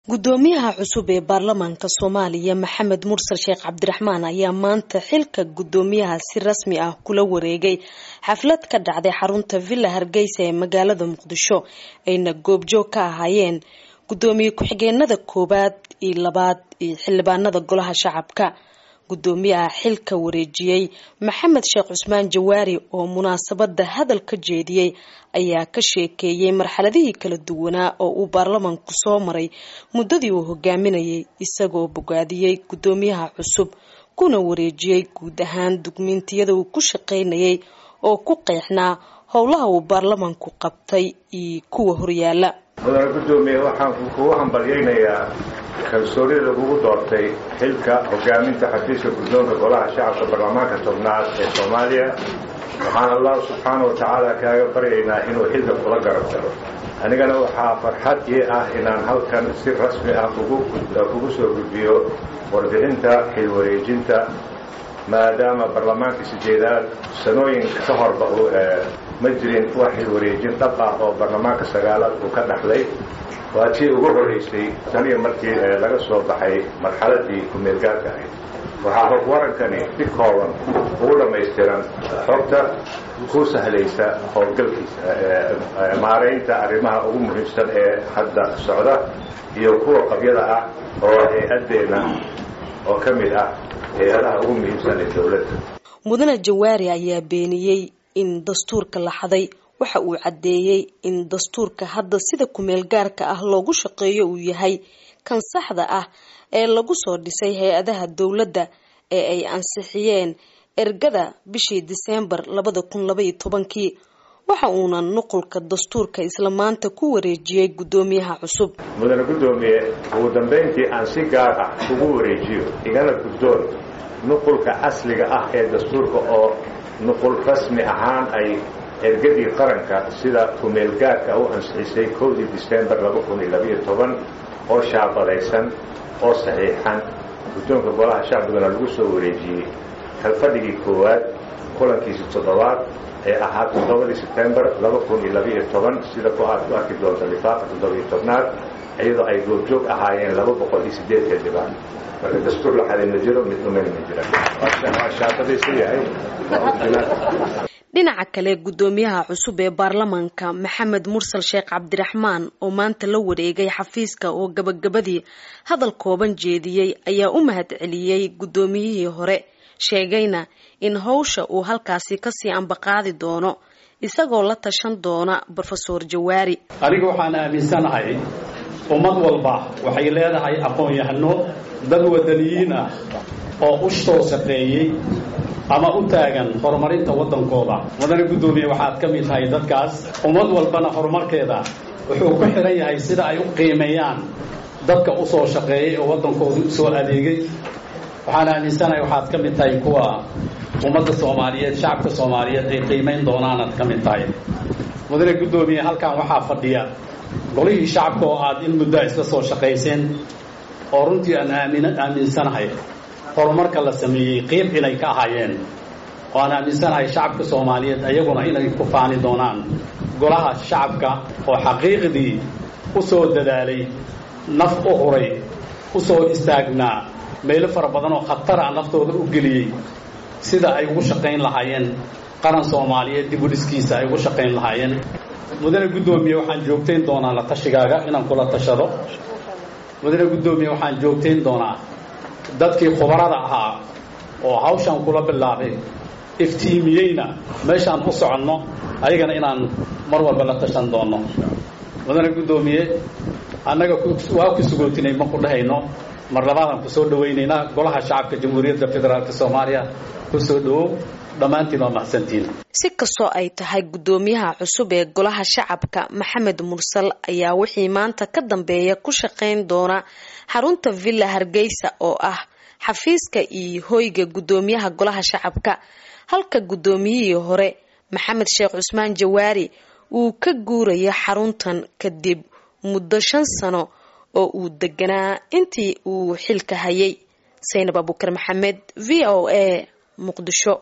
gudoomiyaha cusub ee baarlamaanka soomaaliya maxamed mursal sheekh cabdiraxmaan ayaa maanta xilka gudoomiyaha si rasmi ah kula wareegay xaflad ka dhacday xarunta villa hargeysa ee magaalada muqdisho ayna goobjoog ka ahaayeen gudoomiye ku-xigeenada koowaad iyo labaad iyo xildhibaanada golaha shacabka gudoomiyaha xilka wareejiyey maxamed sheekh cusmaan jawaari oo munaasabada hadal ka jeediyey ayaa ka sheekeeyey marxaladihii kala duwanaa oo uu baarlamaanku soo maray muddadii uu hogaaminayay isagoo bogaadiyey gudoomiyaha cusub kuna wareejiyey guud ahaan dugmiintiyada uu ku shaqaynayay oo ku qeexnaa howlaha uu baarlamaanku qabtay iyo kuwa horyaala mudane gudoomiye waxaan kugu hambalyaynayaa kalsoonida lagugu doortay xilka hogaaminta xafiiska guddoonka golaha shacabka baarlamaanka tobnaad ee soomaaliya waxaan allahu subxaana wa tacaala kaaga baryaynaa inuu xilka kula garab galo anigana waxaa farxad ii ah inaan halkan si rasmi ah kugu soo gudbiyo warbixinta xilwareejinta maadaama baarlamaanka sideedaad sanooyin ka horba ma jirin wax xilwareejin dhab ah oo baarlamaanka sagaalaad uu ka dhaxlay waa tii ugu horeysay taniyo markii laga soo baxay marxaladii ku-meelgaarka ahayd waxaa hog warankani si kooban ugu dhammaystiran xogta ku sahlaysa howlgalkiisa maaraynta arrimaha ugu muhiimsan ee hadda socda iyo kuwa qabyada ah oo hay-addeenna oo ka mid ah hay-adaha ugu muhiimsan ee dowladda mudane jawaari ayaa beeniyey in dastuurka la xaday waxa uu caddeeyey in dastuurka hadda sida kumeel gaarka ah loogu shaqeeyo uu yahay kan saxda ah ee lagu soo dhisay hay-adaha dowladda ee ay ansixiyeen ergada bishii diseembar labada kun labaiyo tobankii waxa uuna nuqulka dastuurka isla maanta ku wareejiyey guddoomiyaha cusub mudane guddoomiye ugu dambayntii aan si gaar ah ugu wareejiyo igana guddoon nuqulka asliga ah ee dastuurka oo nuqul rasmi ahaan ay ergadii qaranka sida ku-meelgaarka u ansixisay kowdii diseembar laba kun iyo labaiyo toban oo shaabadaysan oo saxiixan guddoonka golaha shacbigana lagu soo wareejiyey kalfadhigii koowaad kulankiisi toddobaad ee ahaa toddobadii sebtembar laba kun iyo labaiyo toban sida ku aad ku arki doonta lifaaqa toddobiyo tobnaad iyadoo ay goobjoog ahaayeen laba boqol iyo sideed xildhibaan marka dastuur la xaday ma jiro mid dhumayn ma jira waa shaabadaysan yahay dhinaca kale guddoomiyaha cusub ee baarlamaanka maxamed mursal sheekh cabdiraxmaan oo maanta la wareegay xafiiska oo gabagabadii hadal kooban jeediyey ayaa u mahad celiyey guddoomiyihii hore sheegayna in howsha uu halkaasi kasii ambaqaadi doono isagoo la tashan doona brofesor jawaari aniga waxaan aaminsanahay ummad walba waxay leedahay aqoon-yahano dad wadaniyiin ah oo u soo shaqeeyey ama u taagan horumarinta waddankooda mudane guddoomiye waxaad ka mid tahay dadkaas ummad walbana horumarkeeda wuxuu ku xidhan yahay sida ay u qiimeeyaan dadka u soo shaqeeyey oo waddankooda u soo adeegay waxaan aaminsanahay waxaad ka mid tahay kuwa ummadda soomaaliyeed shacabka soomaaliyeed ay qiimayn doonaanaad ka mid tahay mudane guddoomiye halkan waxaa fadhiya golihii shacabka oo aad in muddo isla soo shaqayseen oo runtii aan aaminsanahay horumarka la sameeyey qiib inay ka ahaayeen oo aan aaminsanahay shacabka soomaaliyeed ayaguna inay ku faani doonaan golaha shacabka oo xaqiiqdii u soo dadaalay naf u huray u soo istaagnaa meelo fara badan oo khatara naftooda u geliyey sida ay ugu shaqayn lahaayeen qaran soomaaliyeed dib u dhiskiisa ay ugu shaqayn lahaayeen mudane guddoomiye waxaan joogtayn doonaa la tashigaaga inaan kula tashado mudane guddoomiye waxaan joogtayn doonaa dadkii khubarada ahaa oo hawshaan kula bilaabay iftiimiyeyna meeshaan u soconno ayagana inaan mar walba la tashan doonno mudane guddoomiye annaga waa ku sugootinay ma ku dhahayno mar labaadaan ku soo dhawaynaynaa golaha shacabka jamhuuriyadda federaalk soomaaliya ku soo dhawow dhammaantiin waa mahadsantiin si kastoo ay tahay guddoomiyaha cusub ee golaha shacabka maxamed mursal ayaa wixii maanta ka dambeeya ku shaqayn doona xarunta villa hargeysa oo ah xafiiska iyo hoyga guddoomiyaha golaha shacabka halka guddoomiyihii hore maxamed sheekh cusmaan jawaari uu ka guurayo xaruntan kadib muddo shan sano oo uu deganaa intii uu xilka hayay saynab abuukar maxamed v o a muqdisho